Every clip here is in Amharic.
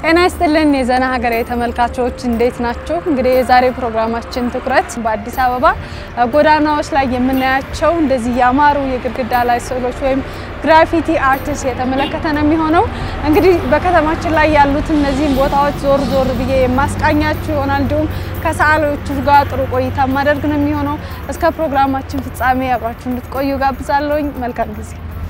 ጤና ይስጥልን የዘና ሀገሬ ተመልካቾች እንዴት ናቸው? እንግዲህ የዛሬ ፕሮግራማችን ትኩረት በአዲስ አበባ ጎዳናዎች ላይ የምናያቸው እንደዚህ ያማሩ የግድግዳ ላይ ስዕሎች ወይም ግራፊቲ አርቲስት የተመለከተ ነው የሚሆነው። እንግዲህ በከተማችን ላይ ያሉት እነዚህን ቦታዎች ዞር ዞር ብዬ የማስቃኛችሁ ይሆናል። እንዲሁም ከሰዓሊዎቹ ጋር ጥሩ ቆይታ ማደርግ ነው የሚሆነው። እስከ ፕሮግራማችን ፍጻሜ አብራችሁ እንድትቆዩ ጋብዛለሁኝ። መልካም ጊዜ።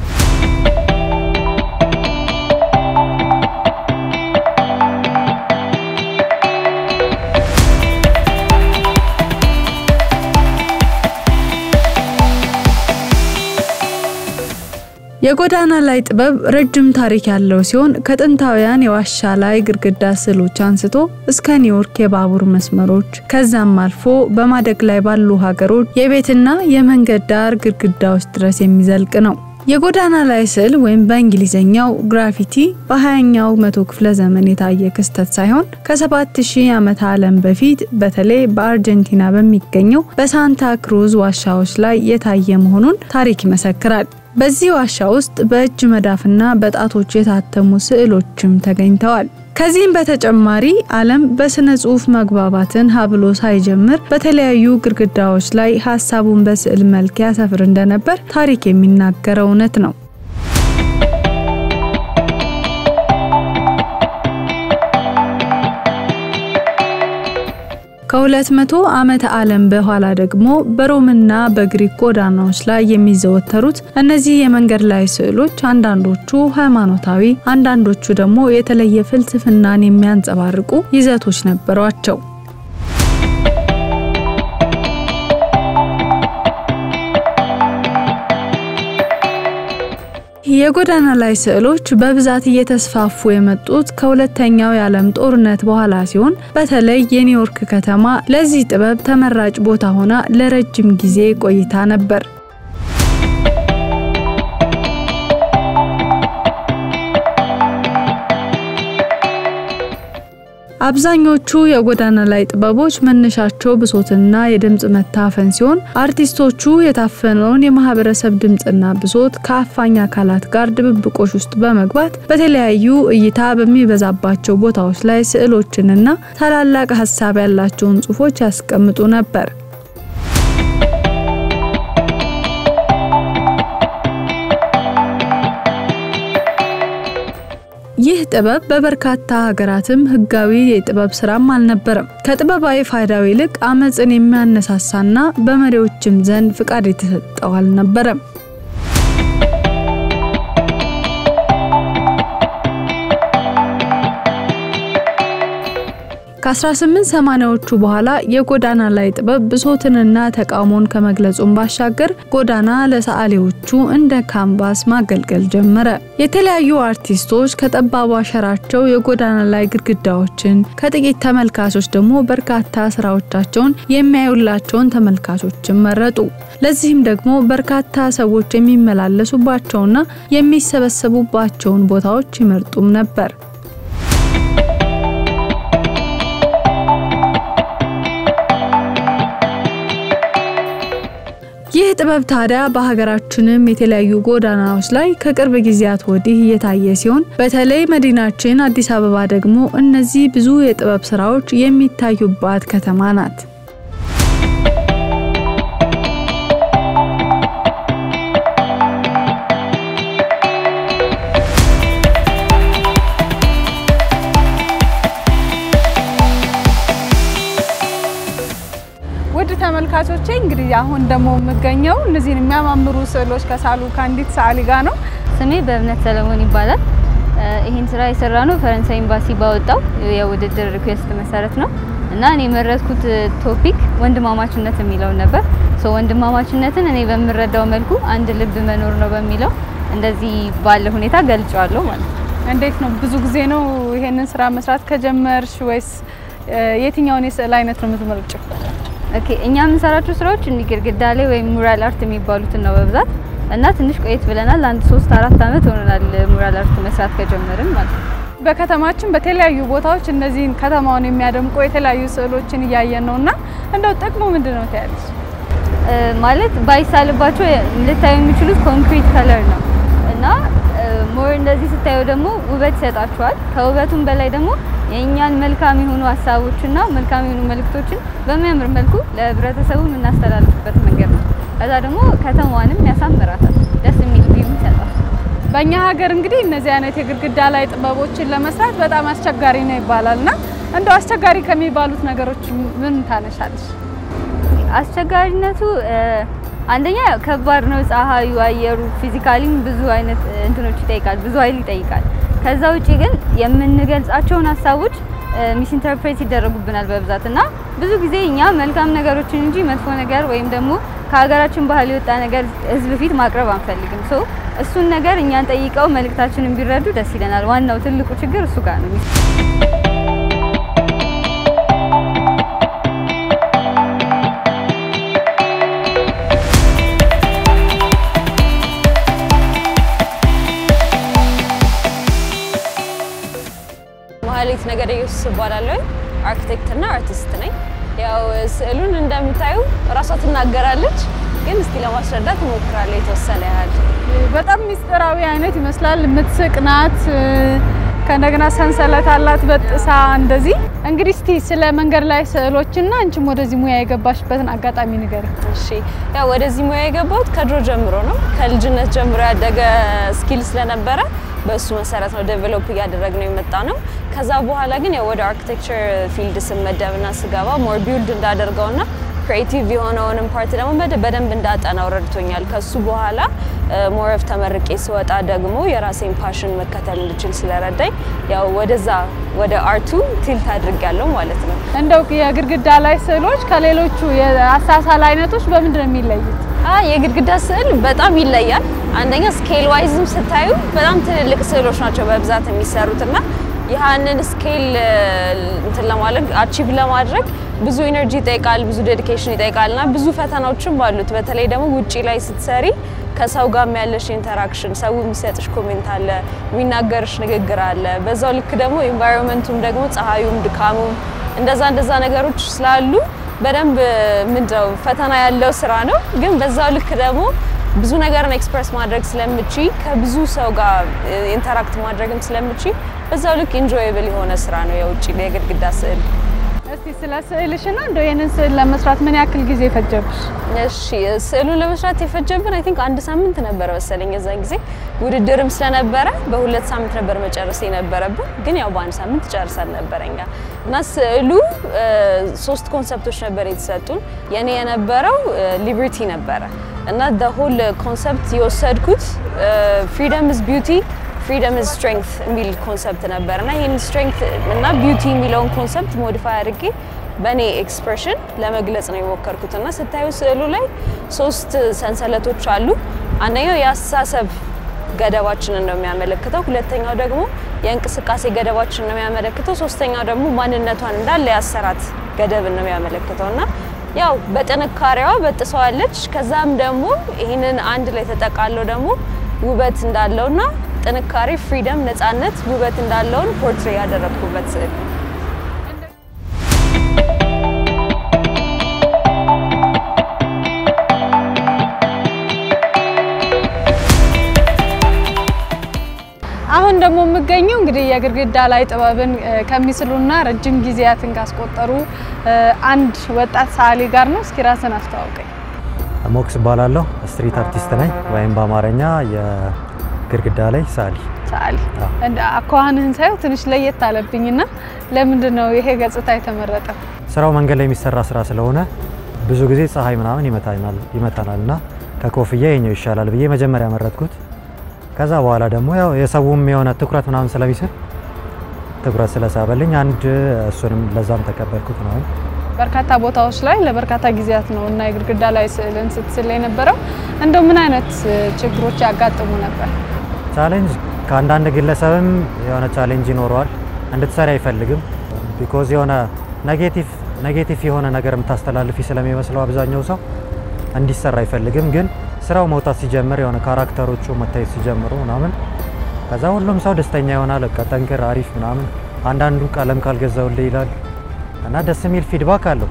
የጎዳና ላይ ጥበብ ረጅም ታሪክ ያለው ሲሆን ከጥንታውያን የዋሻ ላይ ግድግዳ ስዕሎች አንስቶ እስከ ኒውዮርክ የባቡር መስመሮች ከዛም አልፎ በማደግ ላይ ባሉ ሀገሮች የቤትና የመንገድ ዳር ግድግዳዎች ድረስ የሚዘልቅ ነው። የጎዳና ላይ ስዕል ወይም በእንግሊዝኛው ግራፊቲ በ20ኛው መቶ ክፍለ ዘመን የታየ ክስተት ሳይሆን ከ7000 ዓመተ ዓለም በፊት በተለይ በአርጀንቲና በሚገኘው በሳንታ ክሩዝ ዋሻዎች ላይ የታየ መሆኑን ታሪክ ይመሰክራል። በዚህ ዋሻ ውስጥ በእጅ መዳፍና በጣቶች የታተሙ ስዕሎችም ተገኝተዋል። ከዚህም በተጨማሪ ዓለም በስነ ጽሑፍ መግባባትን ሀብሎ ሳይጀምር በተለያዩ ግድግዳዎች ላይ ሀሳቡን በስዕል መልክ ያሰፍር እንደነበር ታሪክ የሚናገረው እውነት ነው። ከሁለት መቶ ዓመተ ዓለም በኋላ ደግሞ በሮምና በግሪክ ጎዳናዎች ላይ የሚዘወተሩት እነዚህ የመንገድ ላይ ስዕሎች አንዳንዶቹ ሃይማኖታዊ፣ አንዳንዶቹ ደግሞ የተለየ ፍልስፍናን የሚያንጸባርቁ ይዘቶች ነበሯቸው። የጎዳና ላይ ስዕሎች በብዛት እየተስፋፉ የመጡት ከሁለተኛው የዓለም ጦርነት በኋላ ሲሆን በተለይ የኒውዮርክ ከተማ ለዚህ ጥበብ ተመራጭ ቦታ ሆና ለረጅም ጊዜ ቆይታ ነበር። አብዛኞቹ የጎዳና ላይ ጥበቦች መነሻቸው ብሶትና የድምፅ መታፈን ሲሆን አርቲስቶቹ የታፈነውን የማህበረሰብ ድምፅና ብሶት ከአፋኝ አካላት ጋር ድብብቆሽ ውስጥ በመግባት በተለያዩ እይታ በሚበዛባቸው ቦታዎች ላይ ስዕሎችንና ታላላቅ ሀሳብ ያላቸውን ጽሑፎች ያስቀምጡ ነበር። ይህ ጥበብ በበርካታ ሀገራትም ህጋዊ የጥበብ ስራም አልነበረም። ከጥበባዊ ፋይዳው ይልቅ አመፅን የሚያነሳሳና በመሪዎችም ዘንድ ፍቃድ የተሰጠው አልነበረም። ከ1880ዎቹ በኋላ የጎዳና ላይ ጥበብ ብሶትንና ተቃውሞን ከመግለጹም ባሻገር ጎዳና ለሰዓሊዎቹ እንደ ካንቫስ ማገልገል ጀመረ። የተለያዩ አርቲስቶች ከጠባቡ አሸራቸው የጎዳና ላይ ግድግዳዎችን፣ ከጥቂት ተመልካቾች ደግሞ በርካታ ስራዎቻቸውን የሚያዩላቸውን ተመልካቾችን መረጡ። ለዚህም ደግሞ በርካታ ሰዎች የሚመላለሱባቸውና የሚሰበሰቡባቸውን ቦታዎች ይመርጡም ነበር። ይህ ጥበብ ታዲያ በሀገራችንም የተለያዩ ጎዳናዎች ላይ ከቅርብ ጊዜያት ወዲህ እየታየ ሲሆን በተለይ መዲናችን አዲስ አበባ ደግሞ እነዚህ ብዙ የጥበብ ስራዎች የሚታዩባት ከተማ ናት። ውድ ተመልካቾቼ እንግዲህ አሁን ደግሞ የምገኘው እነዚህን የሚያማምሩ ስዕሎች ከሳሉ ከአንዲት ሰዓሊ ጋር ነው። ስሜ በእምነት ሰለሞን ይባላል። ይህን ስራ የሰራ ነው ፈረንሳይ ኤምባሲ ባወጣው የውድድር ሪኩዌስት መሰረት ነው እና እኔ የመረጥኩት ቶፒክ ወንድማማችነት የሚለውን ነበር። ሶ ወንድማማችነትን እኔ በምረዳው መልኩ አንድ ልብ መኖር ነው በሚለው እንደዚህ ባለ ሁኔታ ገልጫዋለሁ ማለት ነው። እንዴት ነው ብዙ ጊዜ ነው ይሄንን ስራ መስራት ከጀመርሽ ወይስ የትኛውን የስዕል አይነት ነው የምትመርጭው? ኦኬ እኛ የምንሰራቸው ስራዎች እንዲህ ግድግዳ ላይ ወይም ሙራል አርት የሚባሉትን ነው በብዛት እና ትንሽ ቆየት ብለናል። አንድ ሶስት አራት አመት ሆኖናል ሙራል አርት መስራት ከጀመርን ማለት ነው። በከተማችን በተለያዩ ቦታዎች እነዚህን ከተማውን የሚያደምቁ የተለያዩ ስዕሎችን እያየን ነው እና እንደው ጥቅሙ ምንድን ነው ትያለሽ? ማለት ባይሳልባቸው ልታዩ የሚችሉት ኮንክሪት ከለር ነው እና ሞር እንደዚህ ስታዩ ደግሞ ውበት ይሰጣችኋል። ከውበቱም በላይ ደግሞ የእኛን መልካም የሆኑ ሀሳቦችና መልካም የሆኑ መልእክቶችን በሚያምር መልኩ ለህብረተሰቡ የምናስተላልፍበት መንገድ ነው። ከዛ ደግሞ ከተማዋንም ያሳምራታል፣ ደስ የሚል ቪው ይሰጣል። በእኛ ሀገር እንግዲህ እነዚህ አይነት የግድግዳ ላይ ጥበቦችን ለመስራት በጣም አስቸጋሪ ነው ይባላል እና እንደው አስቸጋሪ ከሚባሉት ነገሮች ምን ታነሻለሽ? አስቸጋሪነቱ አንደኛ ያው ከባድ ነው። ፀሐዩ፣ አየሩ ፊዚካሊም ብዙ አይነት እንትኖች ይጠይቃል፣ ብዙ ኃይል ይጠይቃል። ከዛ ውጪ ግን የምንገልጻቸውን ሀሳቦች ሚስ ኢንተርፕሬት ይደረጉብናል በብዛት እና ብዙ ጊዜ እኛ መልካም ነገሮችን እንጂ መጥፎ ነገር ወይም ደግሞ ከሀገራችን ባህል የወጣ ነገር ህዝብ ፊት ማቅረብ አንፈልግም። ሶ እሱን ነገር እኛን ጠይቀው መልእክታችንን ቢረዱ ደስ ይለናል። ዋናው ትልቁ ችግር እሱ ጋር ነው። መሀሌት ነገደ ኢየሱስ እባላለሁ። አርኪቴክትና አርቲስት ነኝ። ያው ስዕሉን እንደምታዩ እራሷ ትናገራለች፣ ግን እስቲ ለማስረዳት እሞክራለሁ የተወሰነ ያህል። በጣም ሚስጥራዊ አይነት ይመስላል። የምትስቅ ናት። ከእንደገና ሰንሰለት አላት በጥሳ እንደዚህ። እንግዲህ እስቲ ስለ መንገድ ላይ ስዕሎችና አንቺም ወደዚህ ሙያ የገባሽበትን አጋጣሚ ንገሪ። እሺ ያው ወደዚህ ሙያ የገባሁት ከድሮ ጀምሮ ነው። ከልጅነት ጀምሮ ያደገ ስኪል ስለነበረ በእሱ መሰረት ነው ዴቨሎፕ እያደረግነው የመጣ ነው። ከዛ በኋላ ግን ያው ወደ አርኪቴክቸር ፊልድ ስመደብና ስገባ ሞር ቢውልድ እንዳደርገውና ክሬቲቭ የሆነውንም ፓርት ደግሞ በደንብ እንዳጠናው ረድቶኛል። ከሱ በኋላ ሞር ኦፍ ተመርቄ ስወጣ ደግሞ የራሴን ፓሽን መከተል እንድችል ስለረዳኝ ያው ወደዛ ወደ አርቱ ቲልት አድርጊያለሁ ማለት ነው። እንደው የግድግዳ ላይ ስዕሎች ከሌሎቹ የአሳሳል አይነቶች በምንድን ነው የሚለዩት? የግድግዳ ስዕል በጣም ይለያል። አንደኛ ስኬል ዋይዝም ስታዩ በጣም ትልልቅ ስዕሎች ናቸው በብዛት የሚሰሩት እና ያንን ስኬል እንትን ለማድረግ አቺቭ ለማድረግ ብዙ ኢነርጂ ይጠይቃል፣ ብዙ ዴዲኬሽን ይጠይቃል እና ብዙ ፈተናዎችም አሉት። በተለይ ደግሞ ውጪ ላይ ስትሰሪ ከሰው ጋር ያለሽ ኢንተራክሽን፣ ሰው የሚሰጥሽ ኮሜንት አለ፣ የሚናገርሽ ንግግር አለ። በዛው ልክ ደግሞ ኢንቫይሮንመንቱም ደግሞ ፀሐዩም፣ ድካሙም እንደዛ እንደዛ ነገሮች ስላሉ በደንብ ምንድነው ፈተና ያለው ስራ ነው። ግን በዛው ልክ ደግሞ ብዙ ነገርን ኤክስፕረስ ማድረግ ስለምቺ ከብዙ ሰው ጋር ኢንተራክት ማድረግም ስለምቺ በዛው ልክ ኢንጆየብል የሆነ ስራ ነው የውጭ የግድግዳ ስዕል። እስቲ ስለ ስዕልሽና እንደው ይህንን ስዕል ለመስራት ምን ያክል ጊዜ ፈጀብሽ? እሺ ስዕሉን ለመስራት የፈጀብን አይ ቲንክ አንድ ሳምንት ነበረ መሰለኝ። የዛን ጊዜ ውድድርም ስለነበረ በሁለት ሳምንት ነበር መጨረስ የነበረብን፣ ግን ያው በአንድ ሳምንት ጨርሰን ነበረ እኛ እና ስዕሉ ሶስት ኮንሰፕቶች ነበር የተሰጡን። የኔ የነበረው ሊበርቲ ነበረ እና ደ ሆል ኮንሰፕት የወሰድኩት ፍሪደም ኢዝ ቢዩቲ ፍሪደም ኢዝ ስትሬንግት የሚል ኮንሰፕት ነበር እና ይህን ስትሬንግት እና ቢዩቲ የሚለውን ኮንሰፕት ሞዲፋይ አድርጌ በእኔ ኤክስፕሬሽን ለመግለጽ ነው የሞከርኩት እና ስታዩ ስዕሉ ላይ ሶስት ሰንሰለቶች አሉ። አንደኛው የአስተሳሰብ ገደባችንን ነው የሚያመለክተው፣ ሁለተኛው ደግሞ የእንቅስቃሴ ገደባችንን ነው የሚያመለክተው፣ ሶስተኛው ደግሞ ማንነቷን እንዳለ ያሰራት ገደብን ነው የሚያመለክተው እና ያው በጥንካሬዋ በጥሰዋለች። ከዛም ደግሞ ይህንን አንድ ላይ ተጠቃለው ደግሞ ውበት እንዳለውና ጥንካሬ፣ ፍሪደም፣ ነፃነት፣ ውበት እንዳለውን ፖርትሬ ያደረግኩበት ስዕል ነው። አሁን ደግሞ የምገኘው እንግዲህ የግድግዳ ላይ ጥበብን ከሚስሉና ረጅም ጊዜያትን ካስቆጠሩ አንድ ወጣት ሰዓሊ ጋር ነው። እስኪ ራስን አስተዋውቀኝ። ሞክስ እባላለሁ። ስትሪት አርቲስት ነኝ ወይም በአማርኛ የግድግዳ ላይ ሰዓሊ። ሰዓሊ አኳኋንህን ሳየው ትንሽ ለየት አለብኝና ለምንድን ነው ይሄ ገጽታ የተመረጠው? ስራው መንገድ ላይ የሚሰራ ስራ ስለሆነ ብዙ ጊዜ ፀሐይ ምናምን ይመታናል እና ከኮፍያ የኛው ይሻላል ብዬ መጀመሪያ መረጥኩት። ከዛ በኋላ ደግሞ ያው የሰውም የሆነ ትኩረት ምናምን ስለሚስብ ትኩረት ስለሳበልኝ አንድ እሱንም ለዛም ተቀበልኩት ነው። በርካታ ቦታዎች ላይ ለበርካታ ጊዜያት ነው እና የግድግዳ ላይ ስዕልን ስትስል የነበረው እንደው ምን አይነት ችግሮች ያጋጥሙ ነበር? ቻሌንጅ ከአንዳንድ ግለሰብም የሆነ ቻሌንጅ ይኖረዋል። እንድትሰሪ አይፈልግም። ቢኮዝ የሆነ ኔጌቲቭ ኔጌቲቭ የሆነ ነገር የምታስተላልፊ ስለሚመስለው አብዛኛው ሰው እንዲሰራ አይፈልግም። ግን ስራው መውጣት ሲጀምር የሆነ ካራክተሮቹ መታየት ሲጀምሩ ምናምን ከዛ ሁሉም ሰው ደስተኛ ይሆናል። በቃ ጠንክር፣ አሪፍ ምናምን። አንዳንዱ ቀለም ካልገዛውልህ ይላል እና ደስ የሚል ፊድባክ አለው።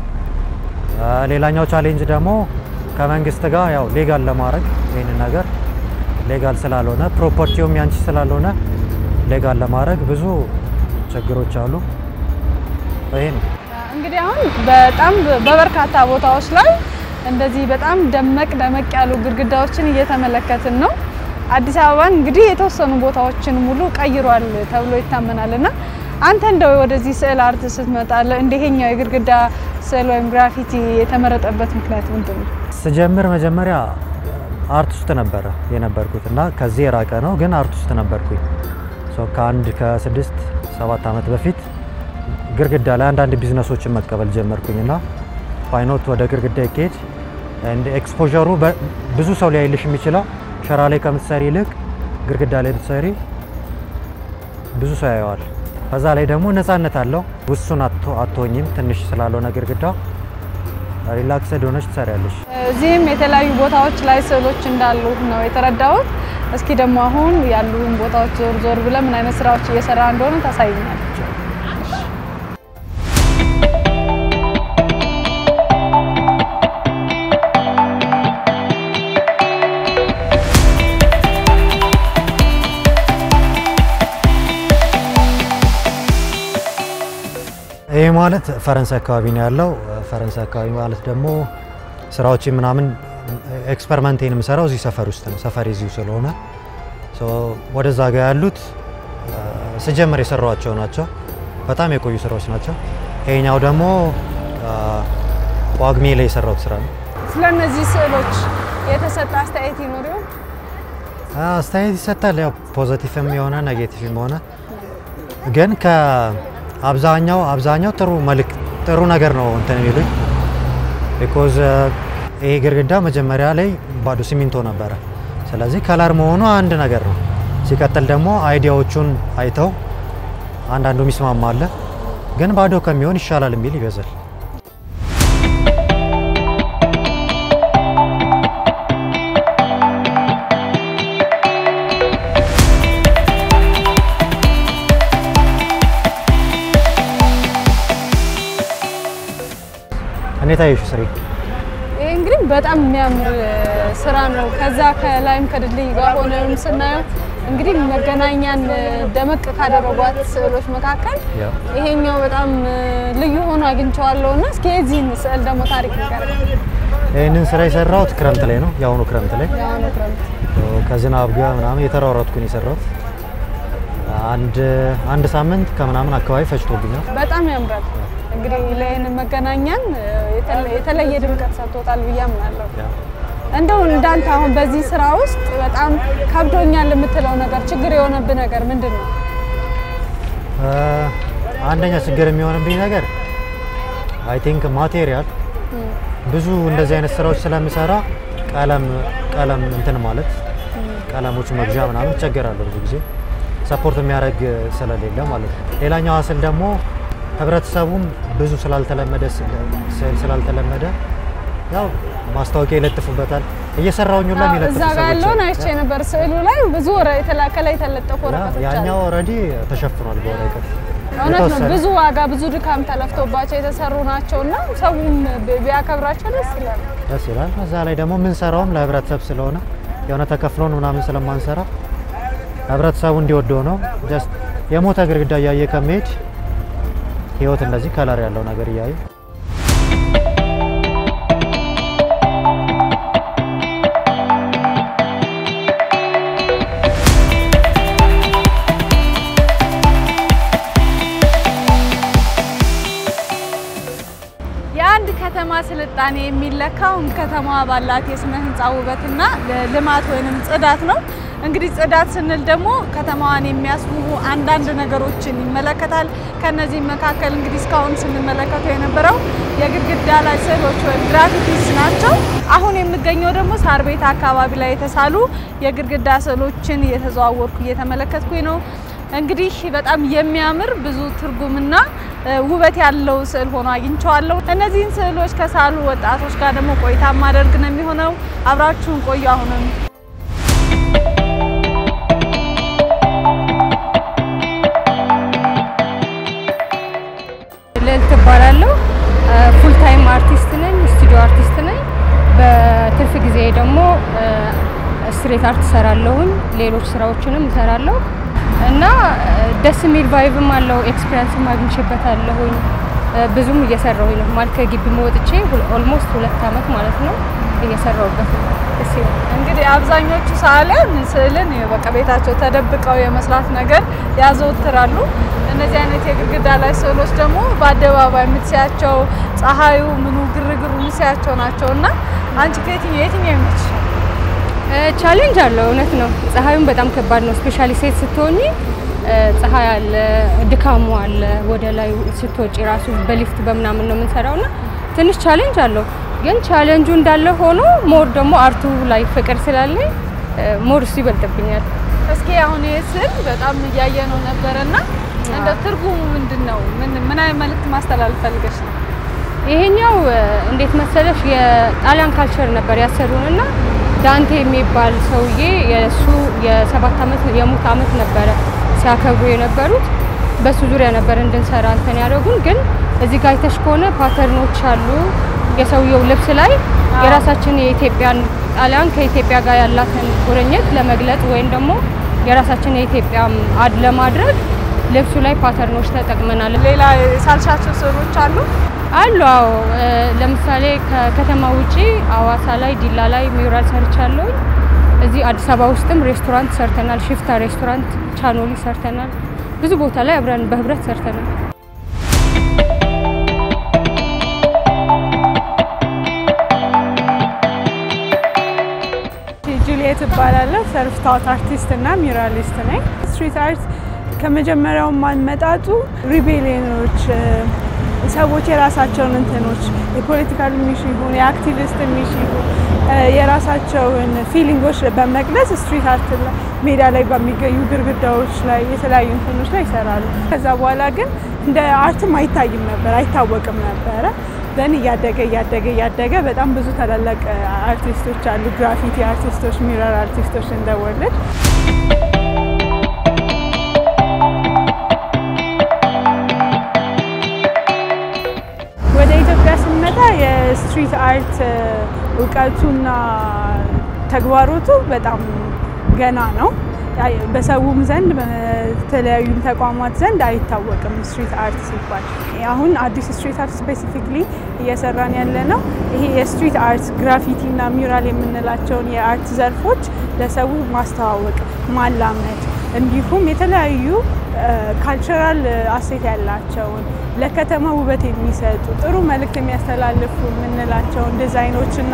ሌላኛው ቻሌንጅ ደግሞ ከመንግስት ጋር ያው ሌጋል ለማድረግ ይህንን ነገር ሌጋል ስላልሆነ ፕሮፐርቲውም ያንቺ ስላልሆነ ሌጋል ለማድረግ ብዙ ችግሮች አሉ። ይሄ ነው። እንግዲህ አሁን በጣም በበርካታ ቦታዎች ላይ እንደዚህ በጣም ደመቅ ደመቅ ያሉ ግድግዳዎችን እየተመለከትን ነው። አዲስ አበባን እንግዲህ የተወሰኑ ቦታዎችን ሙሉ ቀይሯል ተብሎ ይታመናል እና አንተ እንደው ወደዚህ ስዕል አርት ስትመጣ እንደሄኛው የግድግዳ ስዕል ወይም ግራፊቲ የተመረጠበት ምክንያት ምንድን ነው? ስጀምር መጀመሪያ አርት ውስጥ ነበረ የነበርኩት እና ከዚህ የራቀ ነው ግን አርት ውስጥ ነበርኩኝ። ሶ ከአንድ ከስድስት ሰባት ዓመት በፊት ግድግዳ ላይ አንዳንድ ቢዝነሶችን መቀበል ጀመርኩኝ እና ፋይኖት ወደ ግድግዳ ይካሄድ ኤክስፖዠሩ ብዙ ሰው ሊያይልሽ የሚችለው ሸራ ላይ ከምትሰሪ ይልቅ ግድግዳ ላይ ብትሰሪ ብዙ ሰው ያየዋል። በዛ ላይ ደግሞ ነፃነት አለው። ውሱን አትሆኝም። ትንሽ ስላልሆነ ግድግዳ ሪላክስድ ሆነች ትሰሪያለሽ። እዚህም የተለያዩ ቦታዎች ላይ ስዕሎች እንዳሉ ነው የተረዳሁት። እስኪ ደግሞ አሁን ያሉን ቦታዎች ዞር ዞር ብለን ምን አይነት ስራዎች እየሰራ እንደሆነ ታሳይኛል። ይህ ማለት ፈረንሳይ አካባቢ ነው ያለው። ፈረንሳይ አካባቢ ማለት ደግሞ ስራዎች ምናምን ኤክስፐሪመንቴን የምሰራው እዚህ ሰፈር ውስጥ ነው። ሰፈር እዚሁ ስለሆነ ወደዛ ጋ ያሉት ስጀምር የሰራኋቸው ናቸው። በጣም የቆዩ ስራዎች ናቸው። ይሄኛው ደግሞ ጳጉሜ ላይ የሰራሁት ስራ ነው። ስለ እነዚህ ስዕሎች የተሰጠ አስተያየት ይኖር ይሆን? አስተያየት ይሰጣል። ያው ፖዘቲቭም የሆነ ኔጌቲቭም ሆነ ግን ከአብዛኛው አብዛኛው ጥሩ መልክ ጥሩ ነገር ነው እንትን የሚሉኝ ቢኮዝ ይሄ ግድግዳ መጀመሪያ ላይ ባዶ ሲሚንቶ ነበረ። ስለዚህ ከለር መሆኑ አንድ ነገር ነው። ሲቀጥል ደግሞ አይዲያዎቹን አይተው አንዳንዱ ሚስማማ አለ፣ ግን ባዶ ከሚሆን ይሻላል የሚል ይበዛል። እኔ ታየሹ ስሪ ይህ እንግዲህ በጣም የሚያምር ስራ ነው። ከዛ ከላይም ከድልድይ ጋር ሆነም ስናየው እንግዲህ መገናኛን ደመቅ ካደረጓት ስዕሎች መካከል ይሄኛው በጣም ልዩ ሆኖ አግኝቼዋለሁ እና እስኪ የዚህን ስዕል ደግሞ ታሪክ ንገረኝ። ይህንን ስራ የሰራሁት ክረምት ላይ ነው፣ የአሁኑ ክረምት ላይ የአሁኑ ክረምት ከዝናብ ጋር ምናምን የተሯሯጥኩን የሰራሁት አንድ አንድ ሳምንት ከምናምን አካባቢ ፈጅቶብኛል። በጣም ያምራል። እንግዲህ ለይህን መገናኛን የተለየ ድምቀት ሰጥቶታል ብዬ አምናለሁ። እንደው እንዳንተ አሁን በዚህ ስራ ውስጥ በጣም ከብዶኛል የምትለው ነገር ችግር የሆነብህ ነገር ምንድን ነው? አንደኛ ችግር የሚሆንብኝ ነገር አይ ቲንክ ማቴሪያል ብዙ እንደዚህ አይነት ስራዎች ስለምሰራ ቀለም ቀለም እንትን ማለት ቀለሞች መግዣ ምናምን እቸገራለሁ ብዙ ጊዜ ሰፖርት የሚያደርግ ስለሌለ ማለት ነው። ሌላኛው ሀስል ደግሞ ህብረተሰቡም ብዙ ስላልተለመደ ስዕል ስላልተለመደ ያው ማስታወቂያ ይለጥፉበታል። እየሰራውኝ ሁላ የሚለጥፉ እዛ ጋር ያለውን አይቼ ነበር። ስዕሉ ላይ ብዙ ከላይ የተለጠፉ ወረቀቶች አሉ። ያኛው ኦልሬዲ ተሸፍኗል በወረቀት እውነት ነው። ብዙ ዋጋ ብዙ ድካም ተለፍቶባቸው የተሰሩ ናቸው እና ሰውም ቢያከብራቸው ደስ ይላል። ደስ ይላል። እዛ ላይ ደግሞ የምንሰራውም ለህብረተሰብ ስለሆነ የሆነ ተከፍሎን ምናምን ስለማንሰራ ህብረተሰቡ እንዲወደው ነው። ጀስት የሞተ ግድግዳ እያየ ከመሄድ ህይወት እንደዚህ ከለር ያለው ነገር እያዩ የአንድ ከተማ ስልጣኔ የሚለካው ከተማዋ ባላት የስነ ህንፃ ውበትና ልማት ወይንም ጽዳት ነው። እንግዲህ ጽዳት ስንል ደግሞ ከተማዋን የሚያስውቡ አንዳንድ ነገሮችን ይመለከታል። ከነዚህም መካከል እንግዲህ እስካሁን ስንመለከተው የነበረው የግድግዳ ላይ ስዕሎች ወይም ግራፊቲስ ናቸው። አሁን የምገኘው ደግሞ ሳር ቤት አካባቢ ላይ የተሳሉ የግድግዳ ስዕሎችን እየተዘዋወርኩ እየተመለከትኩኝ ነው። እንግዲህ በጣም የሚያምር ብዙ ትርጉምና ውበት ያለው ስዕል ሆኖ አግኝቼዋለሁ። እነዚህን ስዕሎች ከሳሉ ወጣቶች ጋር ደግሞ ቆይታ ማደርግ ነው የሚሆነው። አብራችሁን ቆዩ። አሁንም ልዕልት እባላለሁ። ፉል ታይም አርቲስት ነኝ፣ ስቱዲዮ አርቲስት ነኝ። በትርፍ ጊዜ ደግሞ ስትሬት አርት እሰራለሁኝ፣ ሌሎች ስራዎችንም እሰራለሁ እና ደስ የሚል ቫይብም አለው። ኤክስፒሪንስም አግኝቼበታለሁኝ። ብዙም እየሰራሁኝ ነው ማለት ከግቢ መወጥቼ ኦልሞስት ሁለት አመት ማለት ነው እየሰራሁበት ነው። ደስ ይላል። እንግዲህ አብዛኞቹ ሰዓሊያን ስዕልን በቃ ቤታቸው ተደብቀው የመስራት ነገር ያዘወትራሉ። እነዚህ አይነት የግድግዳ ላይ ስዕሎች ደግሞ በአደባባይ የምትስያቸው ፀሐዩ፣ ምኑ፣ ግርግሩ የምትስያቸው ናቸው እና አንቺ ከየትኛው የትኛው ይመች? ቻሌንጅ አለው እውነት ነው። ፀሐዩም በጣም ከባድ ነው። ስፔሻሊ ሴት ስትሆኚ ፀሐይ አለ፣ ድካሙ አለ። ወደ ላይ ስትወጪ ራሱ በሊፍት በምናምን ነው የምንሰራው እና ትንሽ ቻሌንጅ አለው። ግን ቻሌንጁ እንዳለ ሆኖ ሞር ደግሞ አርቱ ላይ ፍቅር ስላለኝ ሞር እሱ ይበልጥብኛል። እስኪ አሁን ይህ ስዕል በጣም እያየ ነው ነበረ እና እንደ ትርጉሙ ምንድን ነው? ምን ምን አይነት መልዕክት ማስተላለፍ ፈልገሽ ነው? ይሄኛው እንዴት መሰለሽ የጣሊያን ካልቸር ነበር ያሰሩንና ዳንቴ የሚባል ሰውዬ የእሱ የሰባት ዓመት የሙት ዓመት ነበረ ሲያከብሩ የነበሩት በሱ ዙሪያ ነበር እንድንሰራ እንትን ያደረጉን። ግን እዚህ ጋር አይተሽ ከሆነ ፓተርኖች አሉ የሰውየው ልብስ ላይ የራሳችን የኢትዮጵያን ጣሊያን ከኢትዮጵያ ጋር ያላትን ቁርኝት ለመግለጽ ወይም ደግሞ የራሳችን የኢትዮጵያ አድ ለማድረግ ልብሱ ላይ ፓተርኖች ተጠቅመናል። ሌላ የሳልሻቸው ስዕሎች አሉ? አሉ አዎ። ለምሳሌ ከከተማ ውጪ አዋሳ ላይ፣ ዲላ ላይ ሚውራል ሰርቻለሁ። እዚህ አዲስ አበባ ውስጥም ሬስቶራንት ሰርተናል። ሽፍታ ሬስቶራንት፣ ቻኖሊ ሰርተናል። ብዙ ቦታ ላይ አብረን በህብረት ሰርተናል። ጁሊየት እባላለሁ። ሰልፍ ታውት አርቲስት እና ሚራሊስት ነኝ። ስትሪት አርት ከመጀመሪያው ማንመጣጡ ሪቤሊዮኖች ሰዎች የራሳቸውን እንትኖች የፖለቲካል ሚሽ ይሁን የአክቲቪስት ሚሽ ይሁን የራሳቸውን ፊሊንጎች በመግለጽ ስትሪት አርት ሜዳ ላይ በሚገኙ ግድግዳዎች ላይ የተለያዩ እንትኖች ላይ ይሰራሉ። ከዛ በኋላ ግን እንደ አርትም አይታይም ነበር፣ አይታወቅም ነበረ። ዘን እያደገ እያደገ እያደገ በጣም ብዙ ታላላቅ አርቲስቶች አሉ። ግራፊቲ አርቲስቶች፣ ሚረር አርቲስቶች እንደወለድ ወደ ኢትዮጵያ ስንመጣ የስትሪት አርት እውቀቱና ተግባሮቱ በጣም ገና ነው። በሰውም ዘንድ በተለያዩ ተቋማት ዘንድ አይታወቅም። ስትሪት አርት ሲባል አሁን አዲስ ስትሪት አርት ስፔሲፊክሊ እየሰራን ያለ ነው። ይሄ የስትሪት አርት ግራፊቲ እና ሚውራል የምንላቸውን የአርት ዘርፎች ለሰው ማስተዋወቅ፣ ማላመድ እንዲሁም የተለያዩ ካልቸራል አሴት ያላቸውን ለከተማ ውበት የሚሰጡ ጥሩ መልእክት የሚያስተላልፉ የምንላቸውን ዲዛይኖችና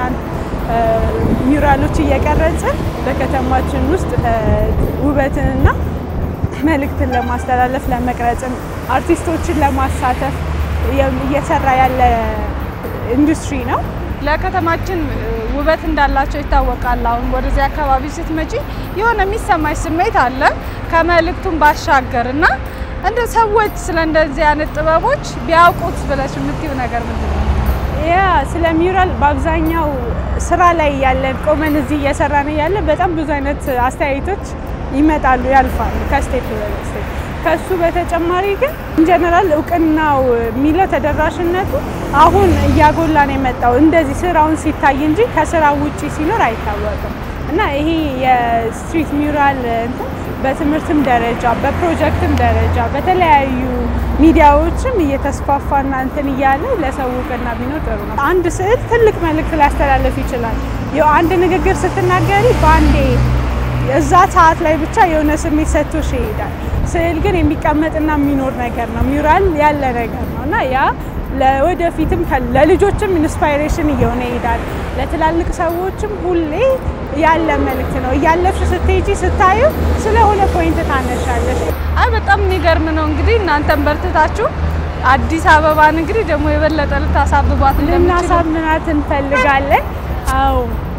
ሚውራሎች እየቀረጽን በከተማችን ውስጥ ውበትንና መልእክትን ለማስተላለፍ ለመቅረጽን አርቲስቶችን ለማሳተፍ እየሰራ ያለ ኢንዱስትሪ ነው። ለከተማችን ውበት እንዳላቸው ይታወቃል። አሁን ወደዚህ አካባቢ ስትመጪ የሆነ የሚሰማሽ ስሜት አለ ከመልእክቱም ባሻገር እና እንደ ሰዎች ስለ እንደዚህ አይነት ጥበቦች ቢያውቁት ብለሽ የምትይው ነገር ምንድን ነው? ያ ስለ ሚውራል በአብዛኛው ስራ ላይ ያለን ቆመን እዚህ እየሰራን እያለ በጣም ብዙ አይነት አስተያየቶች ይመጣሉ፣ ያልፋሉ ከስቴፕ ስቴፕ። ከሱ በተጨማሪ ግን ኢንጀነራል እውቅናው የሚለው ተደራሽነቱ አሁን እያጎላ ነው የመጣው እንደዚህ ስራውን ሲታይ እንጂ ከስራ ውጪ ሲኖር አይታወቅም እና ይሄ የስትሪት ሚውራል እንትን በትምህርትም ደረጃ በፕሮጀክትም ደረጃ በተለያዩ ሚዲያዎችም እየተስፋፋና እንትን እያለ ለሰው እውቅና ቢኖር ጥሩ ነው። አንድ ስዕል ትልቅ መልእክት ሊያስተላልፍ ይችላል። ያው አንድ ንግግር ስትናገሪ በአንዴ እዛ ሰዓት ላይ ብቻ የሆነ ስሜት ሰጥቶሽ ይሄዳል። ስዕል ግን የሚቀመጥና የሚኖር ነገር ነው። ሚውራል ያለ ነገር ነው እና ያ ለወደፊትም ለልጆችም ኢንስፓይሬሽን እየሆነ ይሄዳል። ለትላልቅ ሰዎችም ሁሌ ያለ መልእክት ነው። እያለፍሽ ስትሄጂ ስታዩ ስለሆነ ፖይንት ታነሻለሽ። አይ በጣም የሚገርም ነው። እንግዲህ እናንተም በርትታችሁ አዲስ አበባን እንግዲህ ደግሞ የበለጠ ልታሳብቧት እንደምትችሉ ልናሳምናት እንፈልጋለን። አዎ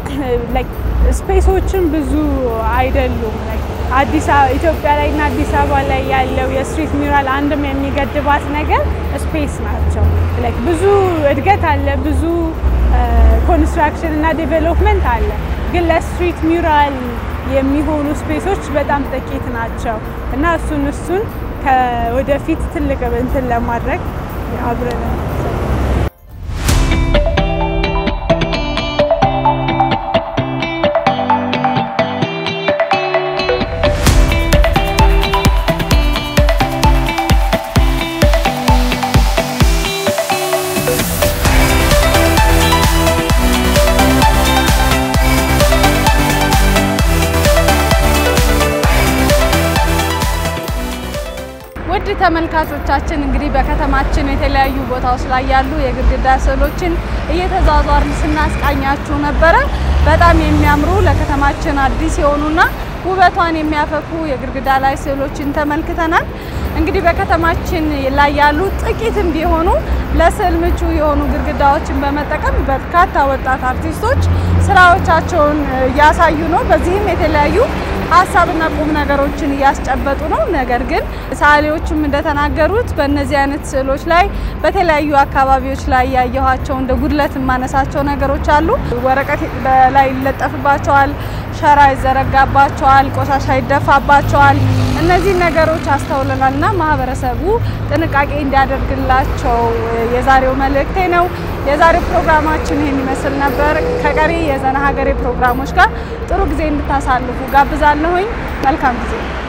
ስፔሶችን ብዙ አይደሉም። አዲስ ኢትዮጵያ ላይ እና አዲስ አበባ ላይ ያለው የስትሪት ሚውራል አንድም የሚገድባት ነገር ስፔስ ናቸው። ብዙ እድገት አለ፣ ብዙ ኮንስትራክሽን እና ዴቨሎፕመንት አለ። ግን ለስትሪት ሚውራል የሚሆኑ ስፔሶች በጣም ጥቂት ናቸው እና እሱን እሱን ከወደፊት ትልቅ እንትን ለማድረግ አብረን ተመልካቾቻችን እንግዲህ በከተማችን የተለያዩ ቦታዎች ላይ ያሉ የግድግዳ ስዕሎችን እየተዟዟርን ስናስቃኛችሁ ነበረ። በጣም የሚያምሩ ለከተማችን አዲስ የሆኑና ውበቷን የሚያፈኩ የግድግዳ ላይ ስዕሎችን ተመልክተናል። እንግዲህ በከተማችን ላይ ያሉ ጥቂትም ቢሆኑ ለስዕል ምቹ የሆኑ ግድግዳዎችን በመጠቀም በርካታ ወጣት አርቲስቶች ስራዎቻቸውን እያሳዩ ነው። በዚህም የተለያዩ ሀሳብና ቁም ነገሮችን እያስጨበጡ ነው። ነገር ግን ሰዓሊዎችም እንደተናገሩት በእነዚህ አይነት ስዕሎች ላይ በተለያዩ አካባቢዎች ላይ ያየኋቸው እንደ ጉድለት የማነሳቸው ነገሮች አሉ። ወረቀት በላይ ይለጠፍባቸዋል፣ ሸራ ይዘረጋባቸዋል፣ ቆሻሻ ይደፋባቸዋል። እነዚህ ነገሮች አስተውለናልና ማህበረሰቡ ጥንቃቄ እንዲያደርግላቸው የዛሬው መልእክቴ ነው። የዛሬው ፕሮግራማችን ይህን ይመስል ነበር። ከቀሪ የዘና ሀገሬ ፕሮግራሞች ጋር ጥሩ ጊዜ እንድታሳልፉ ጋብዛለሁኝ። መልካም ጊዜ